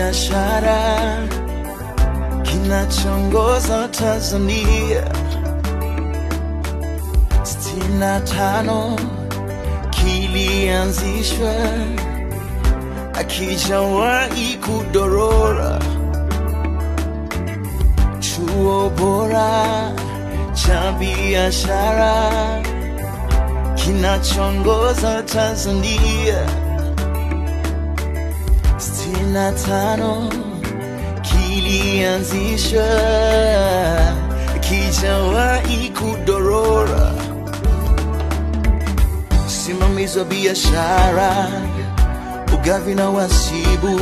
biashara kinachongoza Tanzania. sitini na tano kilianzishwa, akijawahi kudorora. Chuo bora cha biashara kinachongoza Tanzania. sitini na tano kilianzishwa, kijawahi kudorora. Usimamizi wa biashara, ugavi na wasibu,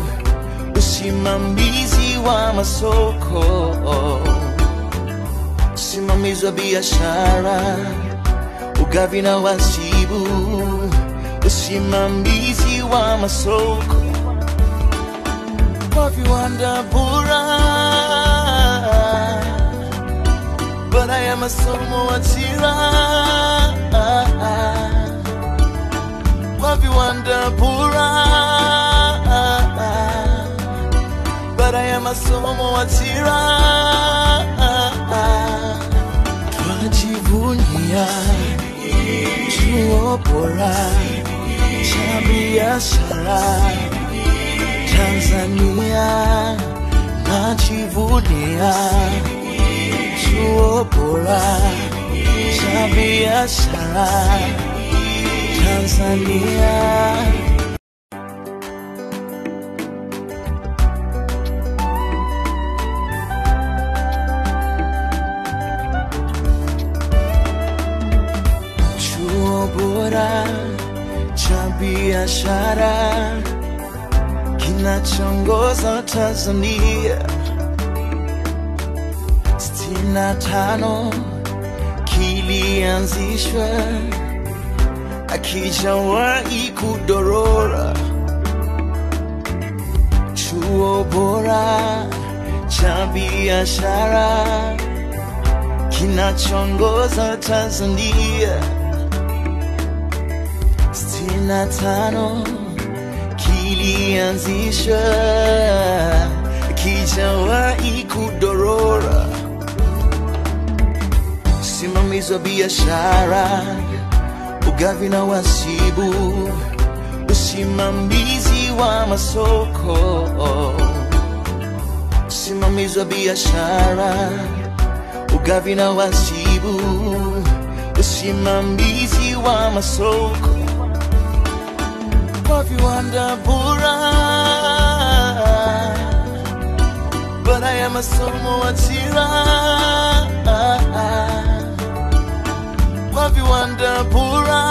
usimamizi wa masoko, usimamizi wa biashara, ugavi na wasibu, usimamizi wa masoko kwa viwanda bora, baada ya masomo ajira, kwa viwanda bora, baada ya masomo ajira, twajivunia chuo bora cha biashara Tanzania najivunia chuo bora cha biashara Tanzania. Chuo bora cha biashara kinachongoza Tanzania. sitini na tano kilianzishwa, akijawahi kudorora. Chuo bora cha biashara kinachongoza Tanzania. sitini na tano kilianzishwa kijawahi kudorora. Usimamizi wa biashara, ugavi na wasibu, usimamizi wa masoko, usimamizi wa biashara, ugavi na wasibu, usimamizi wa masoko kwa viwanda bora, baada ya masomo ajira, kwa viwanda bora.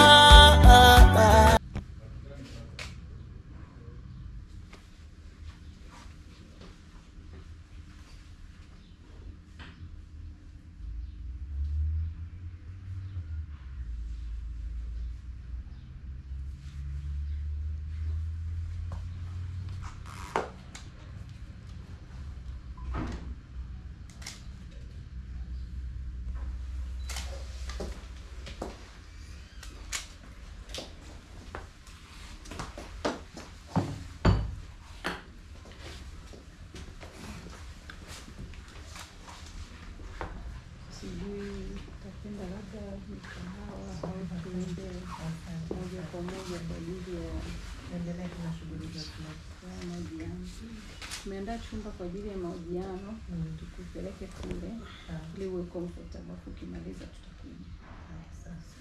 sijui utapenda labda mkahawa au tuende moja kwa moja kwa ajili ya Endelea tuna shughuli zetu. ya mahojiano. Tumeandaa chumba kwa ajili ya mahojiano, Mm. tukupeleke kule Sawa. ili uwe comfortable, alafu ukimaliza tutakuja. Haya, sasa.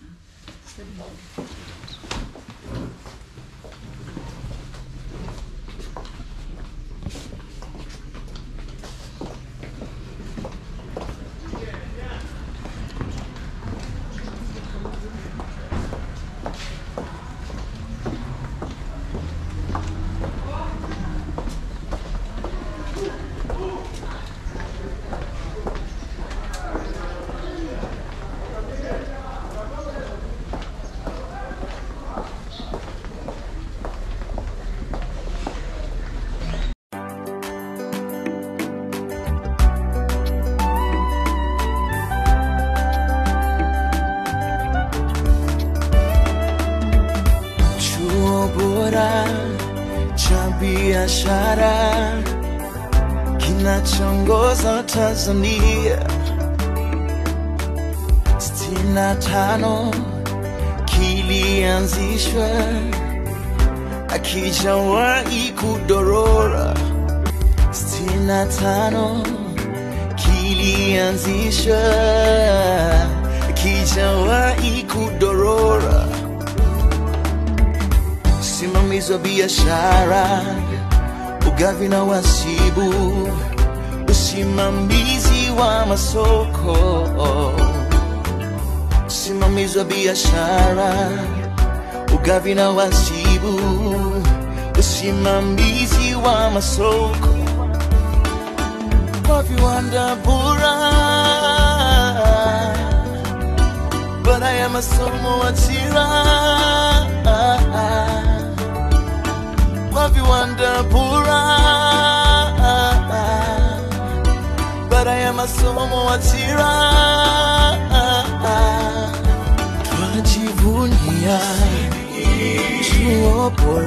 biashara kinachoongoza Tanzania. sitini na tano kilianzishwa, akijawahi kudorora. sitini na tano kilianzishwa, akijawahi kudorora. Usimamizi wa biashara, ugavi na wasibu, usimamizi wa masoko usimamizi wa biashara, ugavi na wasibu, usimamizi wa masoko kwa viwanda bora, baada ya masomo ajira kwa viwanda bora, baada ya masomo ajira twajivunia chuo bora